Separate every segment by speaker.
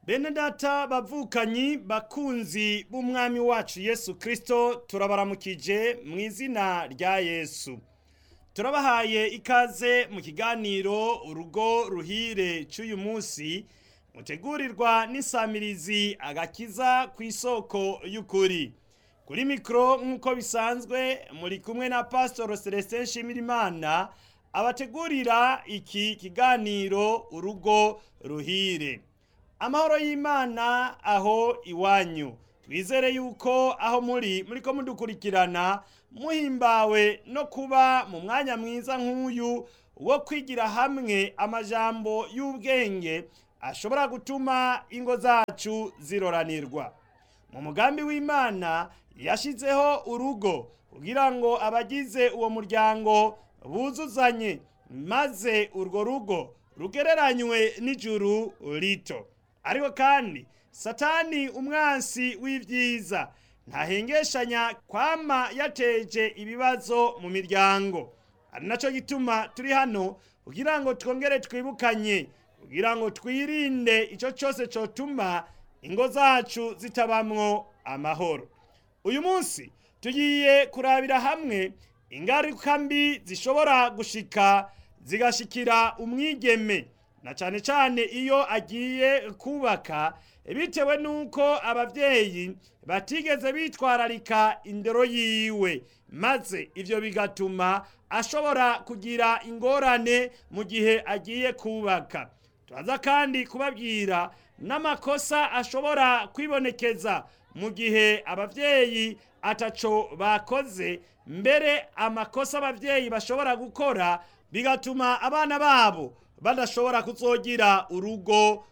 Speaker 1: bene data bavukanyi bakunzi b'umwami wacu yesu kirisito turabaramukije mu izina rya yesu turabahaye ikaze mu kiganiro urugo ruhire cy'uyu munsi mutegurirwa n'isamirizi agakiza ku isoko y'ukuri kuri mikoro nk'uko bisanzwe muri kumwe na pasitoro celestin nshimirimana abategurira iki kiganiro urugo ruhire amahoro y'imana aho iwanyu twizere yuko aho muri muri ko mudukurikirana muhimbawe no kuba mu mwanya mwiza nk'uyu wo kwigira hamwe amajambo y'ubwenge ashobora gutuma ingo zacu ziroranirwa mu mugambi w'imana yashyizeho urugo kugira ngo abagize uwo muryango buzuzanye maze urwo rugo rugereranywe n'ijuru rito ariko kandi satani umwansi w'ibyiza ntahengeshanya kwama yateje ibibazo mu miryango ari nacyo gituma turi hano kugira ngo twongere twibukanye kugira ngo twirinde icyo cyose cyotuma ingo zacu zitabamwo amahoro uyu munsi tugiye kurabira hamwe ingaruka mbi zishobora gushika zigashikira umwigeme na cyane cyane iyo agiye kubaka bitewe n'uko ababyeyi batigeze bitwararika indero yiwe maze ibyo bigatuma ashobora kugira ingorane mu gihe agiye kubaka turaza kandi kubabwira n'amakosa ashobora kwibonekeza mu gihe ababyeyi ataco bakoze mbere amakosa ababyeyi bashobora gukora bigatuma abana babo badashobora kuzogira urugo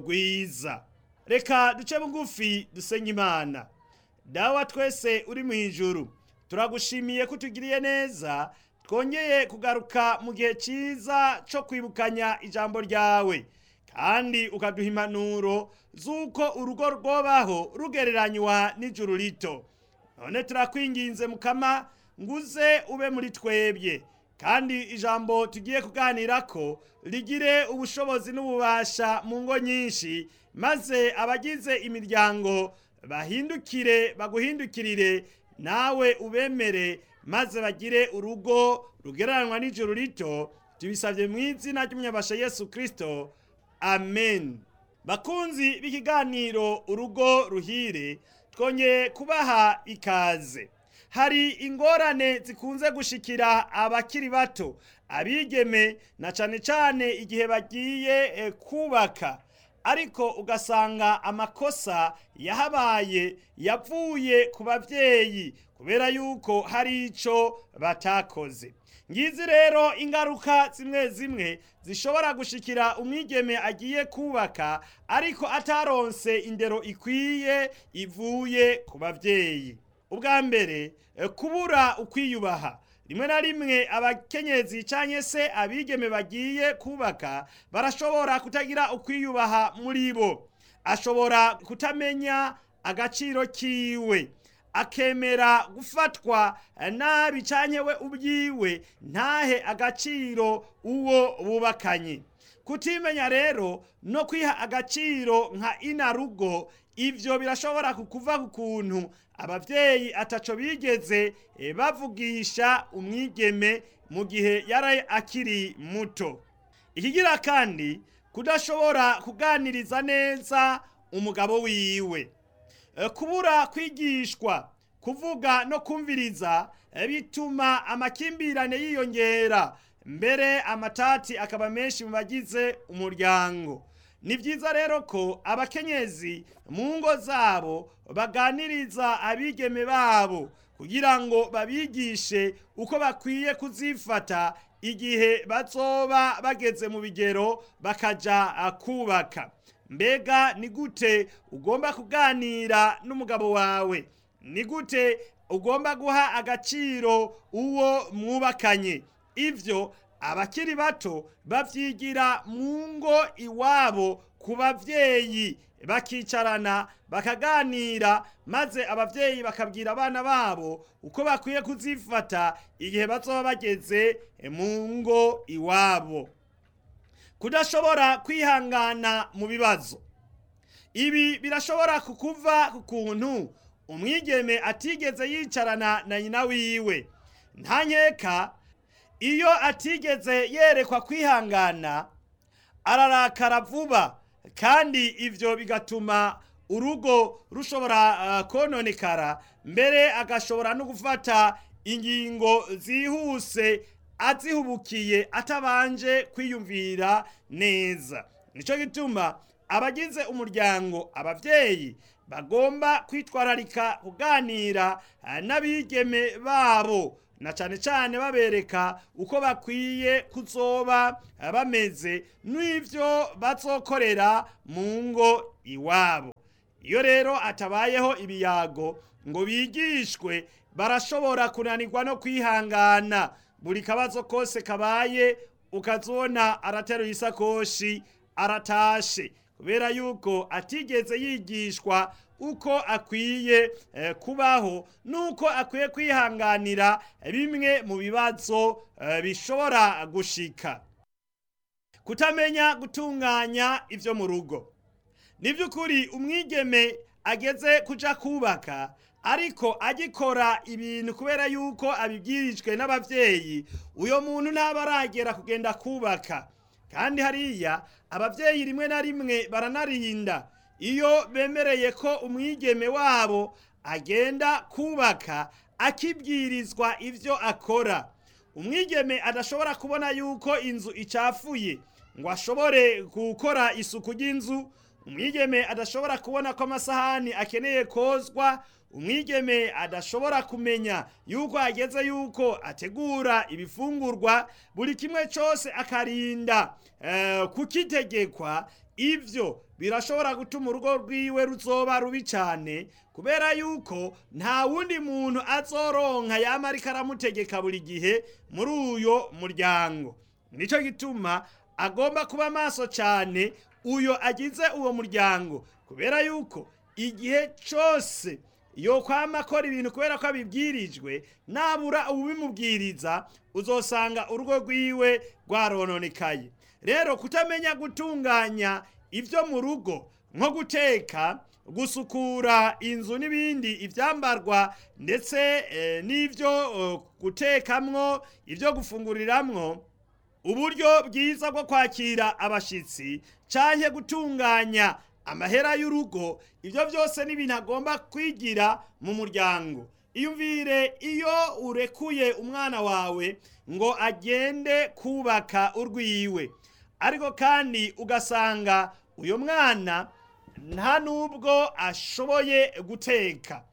Speaker 1: rwiza reka duce bugufi dusenye imana dawa twese uri mu ijuru turagushimiye ko utugiriye neza twongeye kugaruka mu gihe cyiza cyo kwibukanya ijambo ryawe kandi ukaduha impanuro z'uko urugo rwobaho rugereranywa n'ijuru rito none turakwinginze mukama nguze ube muri twebwe kandi ijambo tugiye kuganira ko rigire ubushobozi n'ububasha mu ngo nyinshi maze abagize imiryango bahindukire baguhindukirire nawe ubemere maze bagire urugo rugereranywa n'ijuru rito tubisabye mu izina ry'umunyabasha yesu kirisito amen bakunzi b'ikiganiro urugo ruhire twongeye kubaha ikaze hari ingorane zikunze gushikira abakiri bato abigeme na cyane cyane igihe bagiye kubaka ariko ugasanga amakosa yahabaye yavuye ku babyeyi kubera yuko hari icyo batakoze ngizi rero ingaruka zimwe zimwe zishobora gushikira umwigeme agiye kubaka ariko ataronse indero ikwiye ivuye ku babyeyi ubwa mbere kubura ukwiyubaha rimwe na rimwe abakenyezi cyangwa se abigeme bagiye kubaka barashobora kutagira ukwiyubaha muri bo ashobora kutamenya agaciro kiwe akemera gufatwa nabi cyane we ubyiwe ntahe agaciro uwo bubakanye kutimenya rero no kwiha agaciro nka inarugo ibyo birashobora kukuva ku kuntu ababyeyi ataco bigeze bavugisha umwigeme mu gihe yari akiri muto ikigira kandi kudashobora kuganiriza neza umugabo wiwe kubura kwigishwa kuvuga no kumviriza bituma amakimbirane yiyongera mbere amatati akaba menshi mu bagize umuryango ni byiza rero ko abakenyezi mu ngo zabo baganiriza abigeme babo kugira ngo babigishe uko bakwiye kuzifata igihe bazoba bageze mu bigero bakaja kubaka mbega ni gute ugomba kuganira n'umugabo wawe ni gute ugomba guha agaciro uwo mwubakanye ibyo abakiri bato babyigira mu ngo iwabo ku babyeyi bakicarana bakaganira maze ababyeyi bakabwira abana babo uko bakwiye kuzifata igihe bazoba bageze mu ngo iwabo kudashobora kwihangana mu bibazo ibi birashobora kukuva ku kuntu umwigeme atigeze yicarana na nyina wiwe nta nkeka iyo atigeze yerekwa kwihangana ararakara vuba kandi ivyo bigatuma urugo rushobora uh, kononekara mbere agashobora no gufata ingingo zihuse azihubukiye atabanje kwiyumvira neza nico gituma abagize umuryango abavyeyi bagomba kwitwararika kuganira uh, n'abigeme babo na cane cane babereka uko bakwiye kuzoba uh, bameze n'ivyo bazokorera mu ngo iwabo iyo rero atabayeho ibiyago ngo bigishwe barashobora kunanirwa no kwihangana buri kabazo kose kabaye ukazona arateruye isakoshi aratashe kubera yuko atigeze yigishwa uko akwiye eh, kubaho nuko akwiye kwihanganira bimwe mu bibazo eh, bishobora gushika kutamenya gutunganya ivyo mu rugo ni by'ukuri umwigeme ageze kuja kubaka ariko agikora ibintu kubera yuko abibwirijwe n'abavyeyi uyo muntu ntaba aragera kugenda kubaka kandi hariya abavyeyi rimwe na rimwe baranarinda iyo bemereye ko umwigeme wabo agenda kubaka akibwirizwa ivyo akora umwigeme adashobora kubona yuko inzu icafuye ngo ashobore gukora isuku ry'inzu umwigeme adashobora kubona ko amasahani akeneye kozwa umwigeme adashobora kumenya yuko ageze yuko ategura ibifungurwa buri kimwe cyose akarinda uh, kukitegekwa ivyo birashobora gutuma urugo rwiwe ruzoba rubi cyane kubera yuko nta wundi muntu azoronka yama ariko aramutegeka buri gihe muri uyo muryango nico gituma agomba kuba maso cyane uyo agize uwo muryango kubera yuko igihe cyose yo kwama akora ibintu kubera ko abibwirijwe nabura ubimubwiriza uzosanga urugo rwiwe rwarononekaye rero kutamenya gutunganya ibyo mu rugo nko guteka gusukura inzu n'ibindi ibyambarwa ndetse eh, n'ibyo uh, gutekamwo ibyo gufunguriramwo uburyo bwiza bwo kwakira abashitsi canke gutunganya amahera y'urugo ibyo byose ni ibintu agomba kwigira mu muryango iyumvire iyo urekuye umwana wawe ngo agende kubaka urwiwe ariko kandi ugasanga uyu mwana nta nubwo ashoboye guteka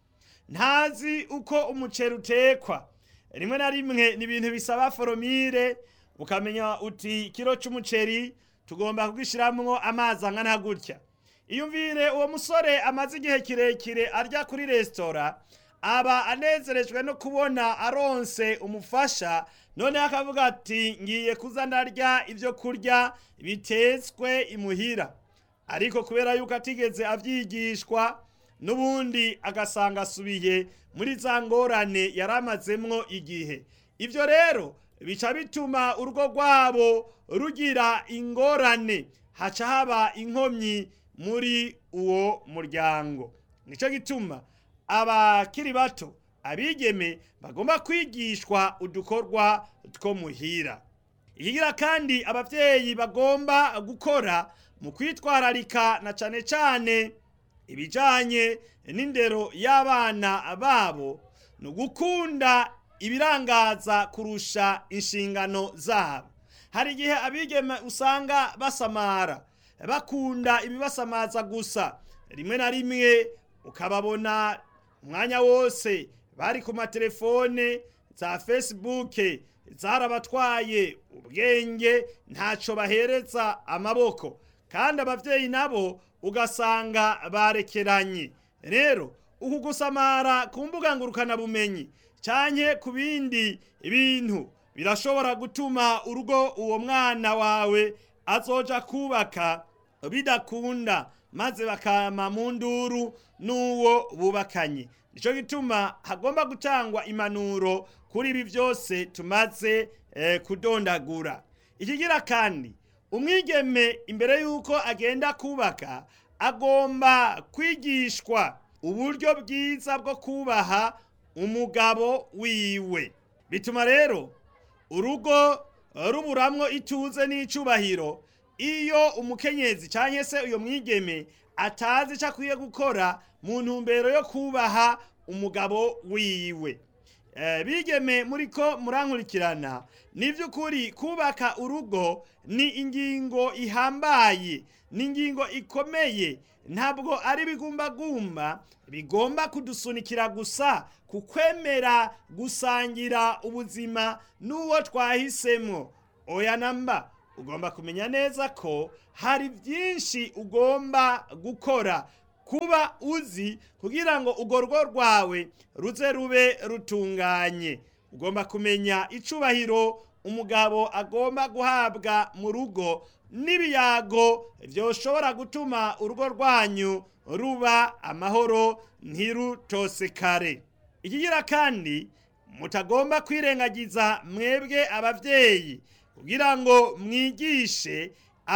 Speaker 1: ntazi uko umuceri utekwa rimwe na rimwe ni ibintu bisaba foromire ukamenya uti kiro cy'umuceri tugomba kugishyiramo amazi angana gutya iyumvire uwo musore amaze igihe kirekire arya kuri resitora aba anezerejwe no kubona aronse umufasha noneho akavuga ati ngiye kuza ndarya ibyo kurya bitetswe imuhira ariko kubera yuko atigeze abyigishwa n'ubundi agasanga asubiye muri za ngorane yari amazemwo igihe ibyo rero bica bituma urugo rwabo rugira ingorane haca haba inkomyi muri uwo muryango nicyo gituma abakiri bato abigeme bagomba kwigishwa udukorwa two muhira ikigira kandi ababyeyi bagomba gukora mu kwitwararika na cane cane ibijanye n'indero y'abana babo ni ugukunda ibirangaza kurusha inshingano zabo hari igihe abigeme usanga basamara bakunda ibibasamaza gusa rimwe na rimwe ukababona umwanya wose bari ku matelefone za facebook zarabatwaye ubwenge ntacyo bahereza amaboko kandi ababyeyi nabo ugasanga barekeranye rero uku gusamara ku mbuga ngurukanabumenyi cyane ku bindi bintu birashobora gutuma urugo uwo mwana wawe azoja kubaka bidakunda maze bakama mu nduru n'uwo bubakanye nicyo gituma hagomba gutangwa impanuro kuri ibi byose tumaze eh, kudondagura ikigira kandi umwigeme imbere y'uko agenda kubaka agomba kwigishwa uburyo bwiza bwo kubaha umugabo wiwe bituma rero urugo ruburamwo ituze n'icubahiro iyo umukenyezi cyangwa se uyo mwigeme atazi icyo akwiye gukora mu ntumbero yo kubaha umugabo wiwe bigeme muri ko murankurikirana ni by'ukuri kubaka urugo ni ingingo ihambaye ni ingingo ikomeye ntabwo ari ibigumbagumba bigomba kudusunikira gusa ku kwemera gusangira ubuzima n'uwo twahisemo oya namba ugomba kumenya neza ko hari byinshi ugomba gukora kuba uzi kugira ngo urwo rugo rwawe ruze rube rutunganye ugomba kumenya icubahiro umugabo agomba guhabwa mu rugo n'ibiyago byoshobora gutuma urugo rwanyu ruba amahoro ntirutosekare ikigira kandi mutagomba kwirengagiza mwebwe ababyeyi kugira ngo mwigishe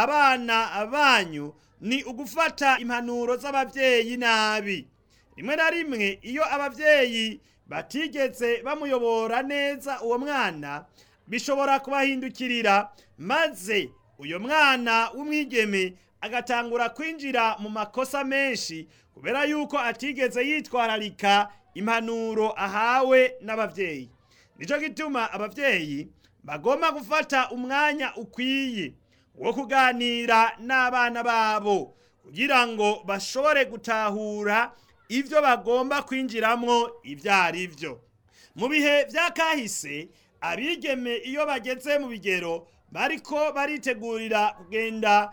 Speaker 1: abana banyu ni ugufata impanuro z'ababyeyi nabi rimwe na rimwe iyo ababyeyi batigeze bamuyobora neza uwo mwana bishobora kubahindukirira maze uyo mwana w'umwigeme agatangura kwinjira mu makosa menshi kubera yuko atigeze yitwararika impanuro ahawe n'ababyeyi nicyo gituma ababyeyi bagomba gufata umwanya ukwiye wo kuganira n'abana babo kugira ngo bashobore gutahura ibyo bagomba kwinjiramo ibyo ari byo mu bihe bya kahise abigeme iyo bageze mu bigero bariko baritegurira kugenda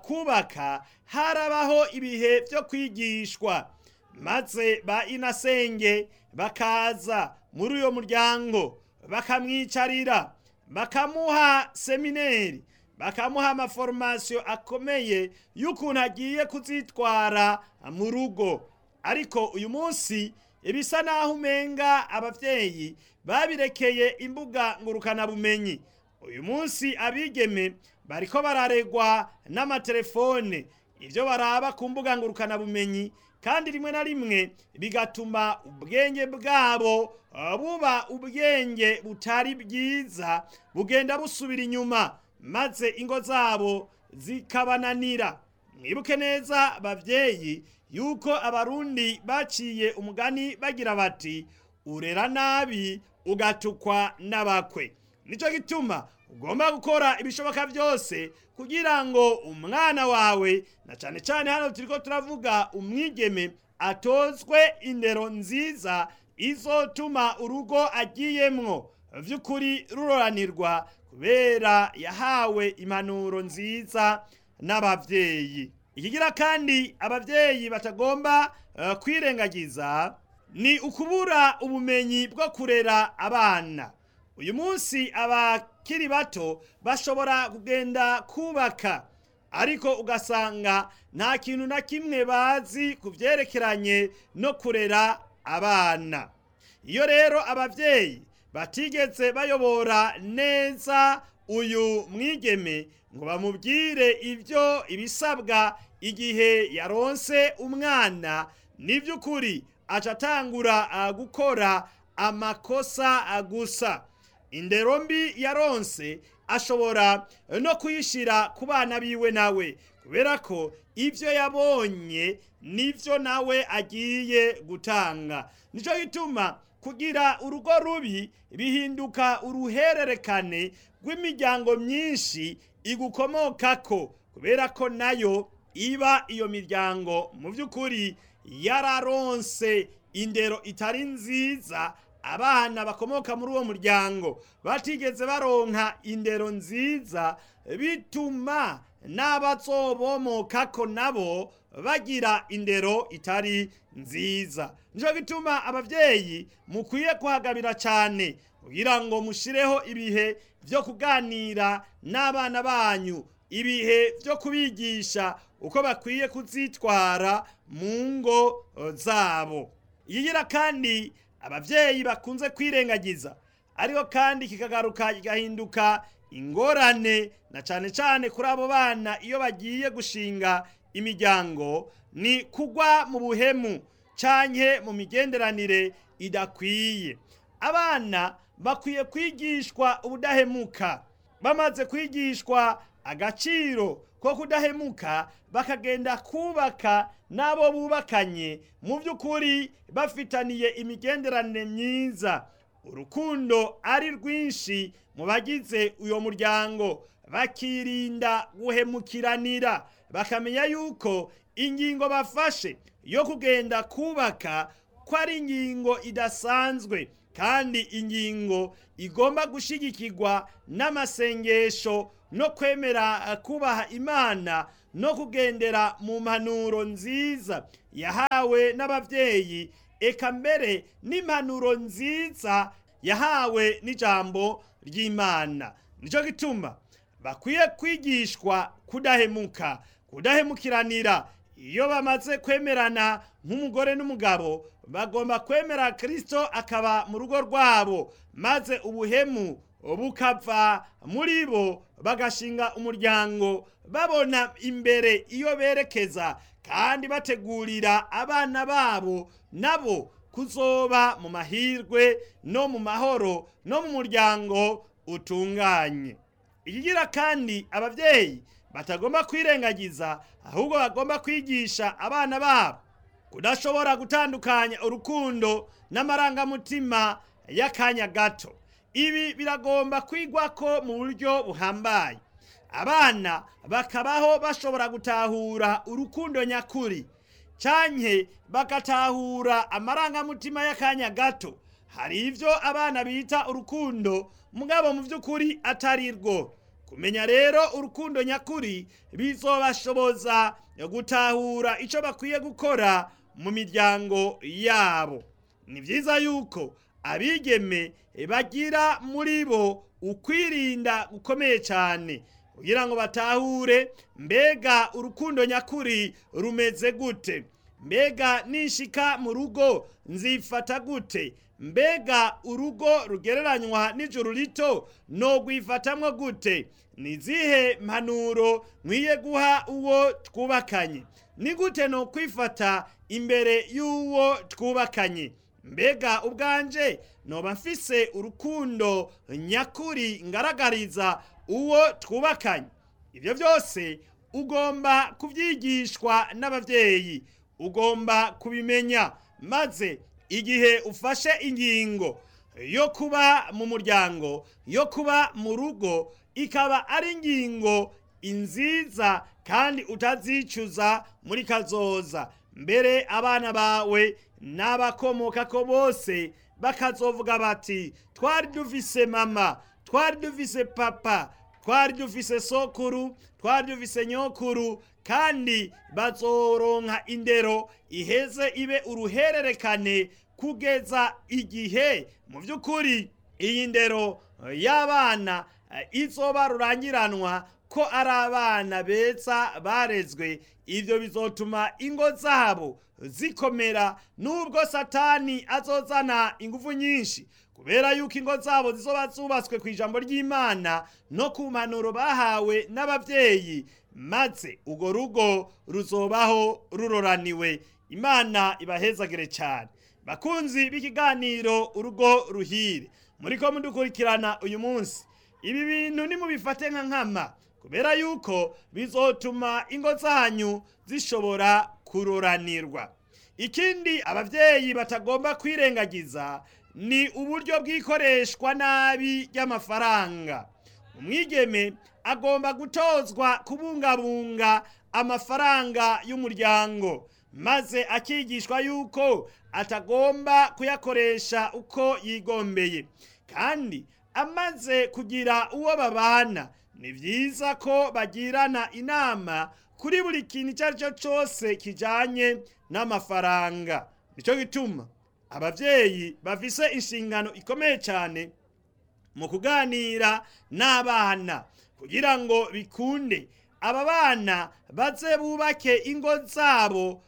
Speaker 1: kubaka harabaho ibihe byo kwigishwa maze ba inasenge bakaza muri uyo muryango bakamwicarira bakamuha semineri bakamuha amaforomasiyo akomeye y'ukuntu agiye kuzitwara mu rugo ariko uyu munsi ibisa naho umenga ababyeyi babirekeye imbuga ngurukanabumenyi uyu munsi abigeme bariko bararegwa n'amatelefone ibyo baraba ku mbuga ngurukanabumenyi kandi rimwe na rimwe bigatuma ubwenge bwabo buba ubwenge butari bwiza bugenda busubira inyuma maze ingo zabo zikabananira mwibuke neza babyeyi yuko abarundi baciye umugani bagira bati urera nabi ugatukwa n'abakwe nicyo gituma ugomba gukora ibishoboka byose kugira ngo umwana wawe na cyane cyane hano turiko turavuga umwigeme atozwe indero nziza izotuma urugo agiyemwo vy'ukuri ruroranirwa kubera yahawe impanuro nziza n'abavyeyi ikigira kandi abavyeyi batagomba uh, kwirengagiza ni ukubura ubumenyi bwo kurera abana uyu munsi abakiri bato bashobora kugenda kubaka ariko ugasanga nta kintu na kimwe bazi ku byerekeranye no kurera abana iyo rero ababyeyi batigeze bayobora neza uyu mwigeme ngo bamubwire ibyo ibisabwa igihe yaronse umwana ni by'ukuri aca atangura gukora amakosa gusa indero mbi yaronse ashobora no kuyishyira ku bana biwe nawe kubera ko ibyo yabonye nibyo nawe agiye gutanga nicyo gituma kugira urugo rubi bihinduka uruhererekane rw'imiryango myinshi igukomokako kubera ko nayo iba iyo miryango mu by'ukuri yararonse indero itari nziza abana bakomoka muri uwo muryango batigeze baronka indero nziza bituma n'abazobomokako nabo bagira indero itari nziza nicyo gituma ababyeyi mukwiye kuhagabira cyane kugira ngo mushireho ibihe byo kuganira n'abana banyu ibihe byo kubigisha uko bakwiye kuzitwara mu ngo zabo yigira kandi ababyeyi bakunze kwirengagiza ariko kandi kikagaruka kigahinduka ingorane na cane cane kuri abo bana iyo bagiye gushinga imiryango ni kugwa mu buhemu canke mu migenderanire idakwiye abana bakwiye kwigishwa ubudahemuka bamaze kwigishwa agaciro ko kudahemuka bakagenda kubaka n'abo bubakanye mu by'ukuri bafitaniye imigenderanire myiza urukundo ari rwinshi mu bagize uyo muryango bakirinda guhemukiranira bakamenya yuko ingingo bafashe yo kugenda kubaka ko ari ingingo idasanzwe kandi ingingo igomba gushigikirwa n'amasengesho no kwemera kubaha imana no kugendera mu mpanuro nziza yahawe n'ababyeyi eka mbere n'impanuro nziza yahawe n'ijambo ry'imana nicyo gituma bakwiye kwigishwa kudahemuka kudahemukiranira iyo bamaze kwemerana nk'umugore n'umugabo bagomba kwemera kirisito akaba mu rugo rwabo maze ubuhemu bukava muri bo bagashinga umuryango babona imbere iyo berekeza kandi bategurira abana babo nabo kuzoba mu mahirwe no mu mahoro no mu muryango utunganye ikigira kandi ababyeyi batagomba kwirengagiza ahubwo bagomba kwigisha abana babo kudashobora gutandukanya urukundo n'amarangamutima y'akanya gato ibi biragomba kwigwa ko mu buryo buhambaye abana bakabaho bashobora gutahura urukundo nyakuri canke bagatahura amarangamutima y'akanya gato hari ivyo abana bita urukundo mugabo mu vy'ukuri atari rwo kumenya rero urukundo nyakuri bizobashoboza gutahura ico bakwiye gukora mu miryango yabo ni vyiza yuko abigeme bagira muri bo ukwirinda gukomeye cyane kugira ngo batahure mbega urukundo nyakuri rumeze gute mbega nishika mu rugo nzifata gute mbega urugo rugereranywa n'ijuru rito no rwifatamwo gute ni izihe mpanuro nkwiye guha uwo twubakanye ni gute no kwifata imbere y'uwo twubakanye mbega ubwanje noba mfise urukundo nyakuri ngaragariza uwo twubakanye ibyo byose ugomba kubyigishwa n'ababyeyi ugomba kubimenya maze igihe ufashe ingingo yo kuba mu muryango yo kuba mu rugo ikaba ari ingingo inziza kandi utazicuza muri kazoza mbere abana bawe n'abakomoka ko bose bakazovuga bati twari dufise mama twari dufise papa twari dufise sokuru twari dufise nyokuru kandi bazoronka indero iheze ibe uruhererekane kugeza igihe mu by'ukuri iyi ndero y'abana izoba rurangiranwa ko ari abana beza barezwe ibyo bizotuma ingo zabo zikomera nubwo satani azozana ingufu nyinshi kubera yuko ingo zabo zizoba zubatswe ku ijambo ry'imana no ku mpanuro bahawe n'ababyeyi maze urwo rugo ruzobaho ruroraniwe imana ibahezagire cyane bakunzi b'ikiganiro urugo ruhire muri ko mudukurikirana uyu munsi ibi bintu nimubifate nka nkama kubera yuko bizotuma ingo zanyu zishobora kuroranirwa ikindi ababyeyi batagomba kwirengagiza ni uburyo bw'ikoreshwa nabi ry'amafaranga umwigeme agomba gutozwa kubungabunga amafaranga y'umuryango maze akigishwa yuko atagomba kuyakoresha uko yigombeye kandi amaze kugira uwo babana ni byiza ko bagirana inama kuri buri kintu icyo ari cyo cyose kijyanye n'amafaranga nicyo gituma ababyeyi bafise inshingano ikomeye cyane mu kuganira n'abana kugira ngo bikunde aba bana baze bubake ingo zabo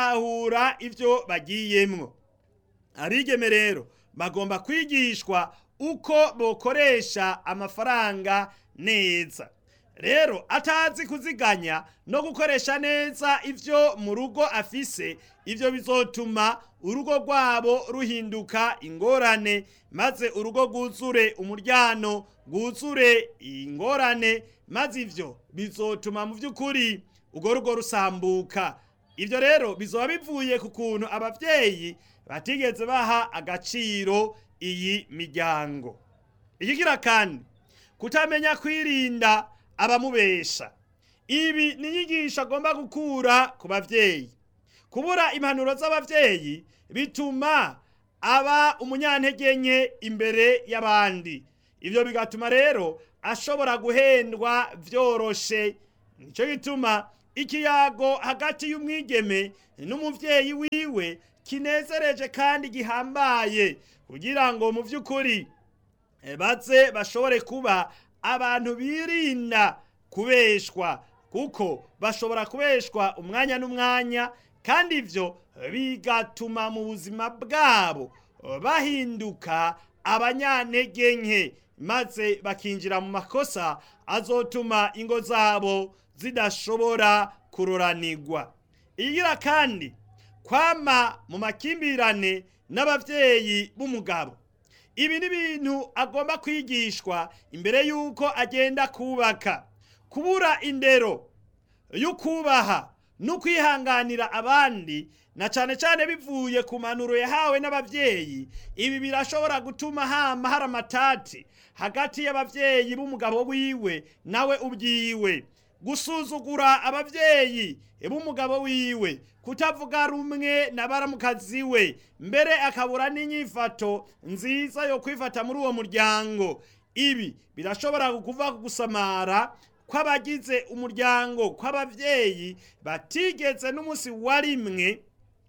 Speaker 1: batahura ibyo bagiyemwo abigeme rero bagomba kwigishwa uko bokoresha amafaranga neza rero atazi kuziganya no gukoresha neza ivyo mu rugo afise ivyo bizotuma urugo rwabo ruhinduka ingorane maze urugo rwuzure umuryano rwuzure ingorane maze ivyo bizotuma mu vy'ukuri urwo rugo rusambuka ivyo rero bizoba bivuye ku kuntu abavyeyi batigeze baha agaciro iyi miryango ikigira kandi kutamenya kwirinda abamubesha ibi ni inyigisho agomba gukura ku bavyeyi kubura impanuro z'abavyeyi bituma aba umunyantege nke imbere y'abandi ivyo bigatuma rero ashobora guhendwa vyoroshe nico gituma ikiyago hagati y'umwigeme n'umuvyeyi wiwe kinezereje kandi gihambaye kugira ngo mu vy'ukuri baze bashobore kuba abantu birinda kubeshwa kuko bashobora kubeshwa umwanya n'umwanya kandi ivyo bigatuma mu buzima bwabo bahinduka abanyantege nke maze bakinjira mu makosa azotuma ingo zabo zidashobora kuroranirwa igira kandi kwama mu makimbirane n'abavyeyi b'umugabo ibi ni ibintu agomba kwigishwa imbere y'uko agenda kubaka kubura indero y'ukubaha no kwihanganira abandi na cane cane bivuye ku manuro yahawe n'abavyeyi ibi birashobora gutuma hama hari amatati hagati y'abavyeyi b'umugabo wiwe nawe ubwiwe gusuzugura abavyeyi b'umugabo wiwe kutavuga rumwe na baramukazi we mbere akabura n'inyifato nziza yo kwifata muri uwo muryango ibi birashobora kuva gusamara kw'abagize umuryango kw'abavyeyi batigeze n'umunsi wa rimwe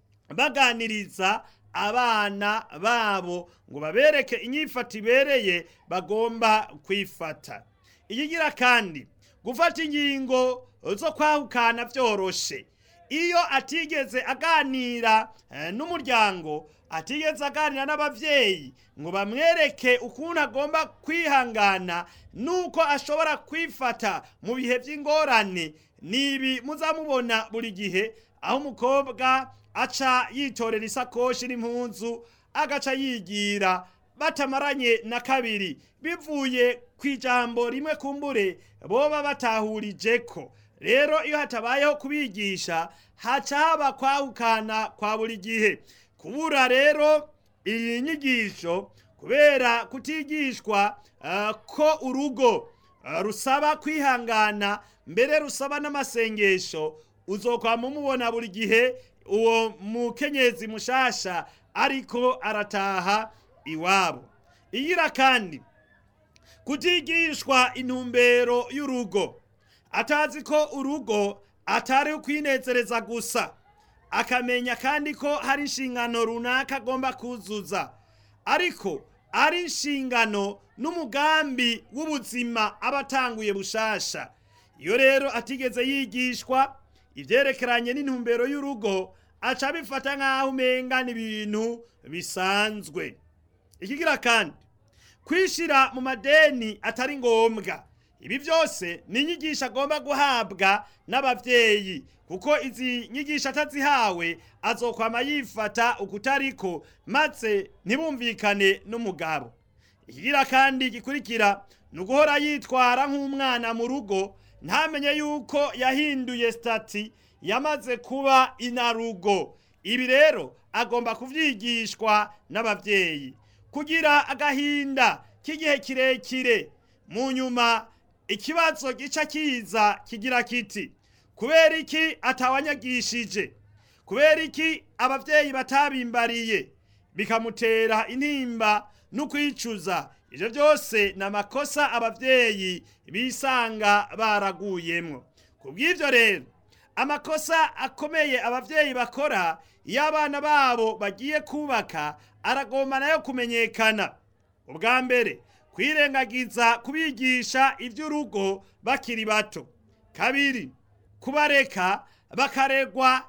Speaker 1: baganiriza abana babo ngo babereke inyifato ibereye bagomba kwifata ikigira kandi gufata ingingo zo kwahukana vyoroshe iyo atigeze aganira n'umuryango atigeze aganira n'abavyeyi ngo bamwereke ukuntu agomba kwihangana nuko ashobora kwifata mu bihe vy'ingorane nibi muzamubona buri gihe aho umukobwa aca yitorera isakoshi n'impunzu agaca yigira batamaranye na kabiri bivuye ku ijambo rimwe kumbure boba batahurijeko rero iyo hatabayeho kubigisha haca haba kwahukana kwa buri gihe kubura rero iyi nyigisho kubera kutigishwa uh, ko urugo uh, rusaba kwihangana mbere rusaba n'amasengesho uzokwama umubona buri gihe uwo mukenyezi mushasha ariko arataha iwabo igira kandi kutigishwa intumbero y'urugo atazi ko urugo atari ukwinezereza gusa akamenya kandi ko hari inshingano runaka agomba kuzuza ariko ari inshingano n'umugambi w'ubuzima aba atanguye bushasha iyo rero atigeze yigishwa ivyerekeranye n'intumbero y'urugo aca abifata nk'aho umenga ni ibintu bisanzwe ikigira kandi kwishira mu madeni atari ngombwa ibi byose ni inyigisho agomba guhabwa n'abavyeyi kuko izi nyigisho atazihawe azokwama yifata ukutariko maze ntibumvikane n'umugabo ikigira kandi gikurikira ni uguhora yitwara nk'umwana mu rugo ntamenye yuko yahinduye stati yamaze kuba inarugo ibi rero agomba kuvyigishwa n'abavyeyi kugira agahinda k'igihe kirekire mu nyuma ikibazo gica kiza kigira kiti kubera iki atawanyagishije kubera iki abavyeyi batabimbariye bikamutera intimba n'ukwicuza ivyo byose ni amakosa abavyeyi bisanga baraguyemwo kubw'ivyo rero amakosa akomeye abavyeyi bakora iyo abana babo bagiye kubaka aragomba nayo kumenyekana ubwa mbere kwirengagiza kubigisha ivy'urugo bakiri bato kabiri kubareka bakaregwa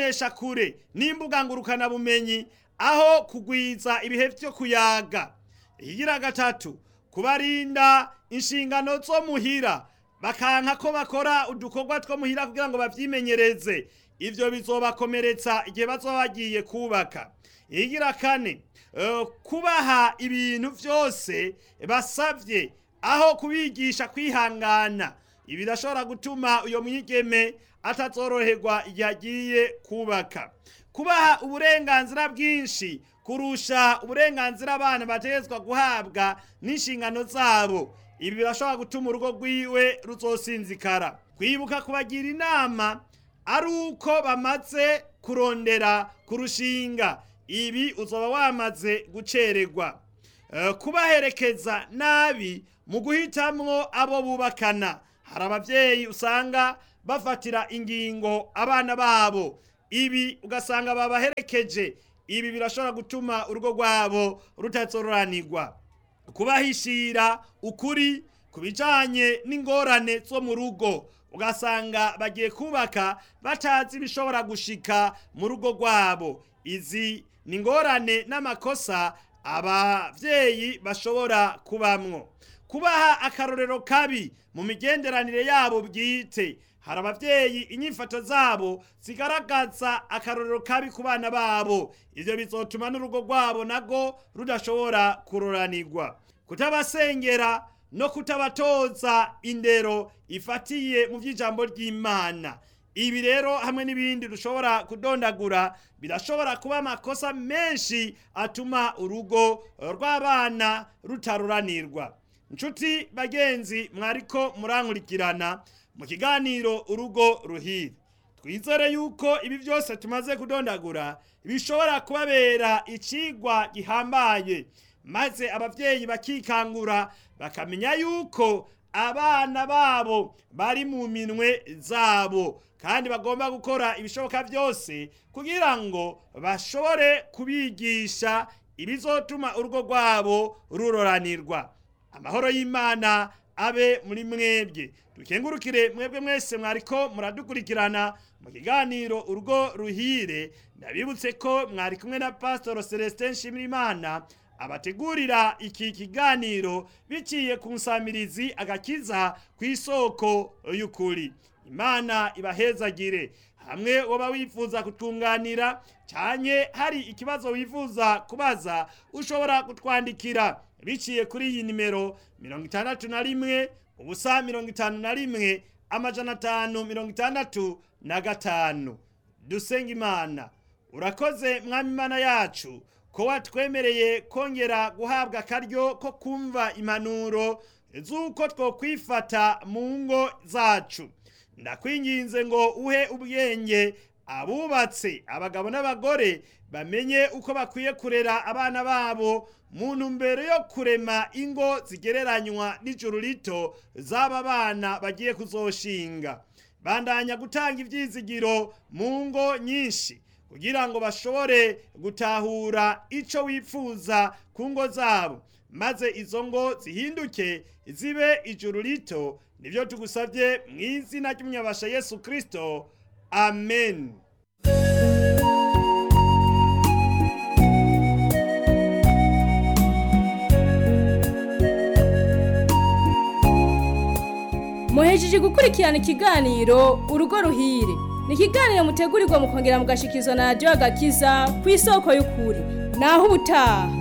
Speaker 1: n'imboneshakure n'imbuga ngurukanabumenyi aho kugwiza ibihe vyo kuyaga ikigira gatatu kubarinda inshingano zo muhira bakanka ko bakora udukorwa two muhira kugira ngo bavyimenyereze ivyo bizobakomeretsa igihe bazoba bagiye kubaka ikigira kane eh, kubaha ibintu vyose basavye aho kubigisha kwihangana ibi birashobora gutuma uyo mwigeme atazoroherwa igihe agiye kubaka kubaha uburenganzira bwinshi kurusha uburenganzira abana bategetswe guhabwa n'inshingano zabo ibi birashobora gutuma urugo rwiwe ruzosinzikara kwibuka kubagira inama ari uko bamaze kurondera kurushinga ibi uzoba wamaze gucererwa Eh, kubaherekeza nabi mu guhitamwo abo bubakana hari abavyeyi usanga bafatira ingingo abana babo ibi ugasanga babaherekeje ibi birashobora gutuma urugo rwabo rutazororanirwa kubahishira ukuri ku bijanye n'ingorane zo mu rugo ugasanga bagiye kubaka batazi ibishobora gushika mu rugo rwabo izi ni ingorane n'amakosa abavyeyi bashobora kubamwo kubaha akarorero kabi mu migenderanire yabo bwite hari abavyeyi inyifato zabo zigaragaza akarorero kabi ku bana babo ivyo bizotuma n'urugo rwabo nago rudashobora kuroranirwa kutabasengera no kutabatoza indero ifatiye mu vy'ijambo ry'imana ibi rero hamwe n'ibindi dushobora kudondagura birashobora kuba amakosa menshi atuma urugo rw'abana rutaruranirwa nshuti bagenzi mwariko murankurikirana mu kiganiro urugo ruhire twizere yuko ibi byose tumaze kudondagura bishobora kubabera icigwa gihambaye maze abavyeyi bakikangura bakamenya yuko abana babo bari mu minwe zabo kandi bagomba gukora ibishoboka byose kugira ngo bashobore kubigisha ibizotuma urugo rwabo ruroranirwa amahoro y'imana abe muri mwebwe dukengurukire mwebwe mwese mwariko muradukurikirana mu kiganiro urugo ruhire ndabibutse ko mwari kumwe na pasitoro celestin nshimirimana abategurira iki kiganiro biciye ku nsamirizi agakiza ku isoko y'ukuri imana ibahezagire hamwe woba wifuza kutwunganira cyane hari ikibazo wifuza kubaza ushobora kutwandikira biciye kuri iyi nimero mirongo itandatu na rimwe ubusa mirongo itanu na rimwe amajana atanu mirongo itandatu na gatanu dusenga imana urakoze mwami imana yacu ko watwemereye kongera guhabwa akaryo ko kumva impanuro z'uko twokwifata mu ngo zacu ndakwinginze ngo uhe ubwenge abubatse abagabo n'abagore bamenye uko bakwiye kurera abana babo mu ntumbero yo kurema ingo zigereranywa n'ijuru rito z'aba bana bagiye kuzoshinga bandanya gutanga ibyizigiro mu ngo nyinshi kugira ngo bashobore gutahura icyo wifuza ku ngo zabo maze izo ngo zihinduke zibe ijuru rito nibyo tugusabye mu izina ry'umunyabasha yesu kirisito amen
Speaker 2: muhejeje gukurikirana ikiganiro urugo ruhire ni ikiganiro mutegurirwa mukongera mugashikizwa na radiyo agakiza ku isoko y'ukuri naho ubutaha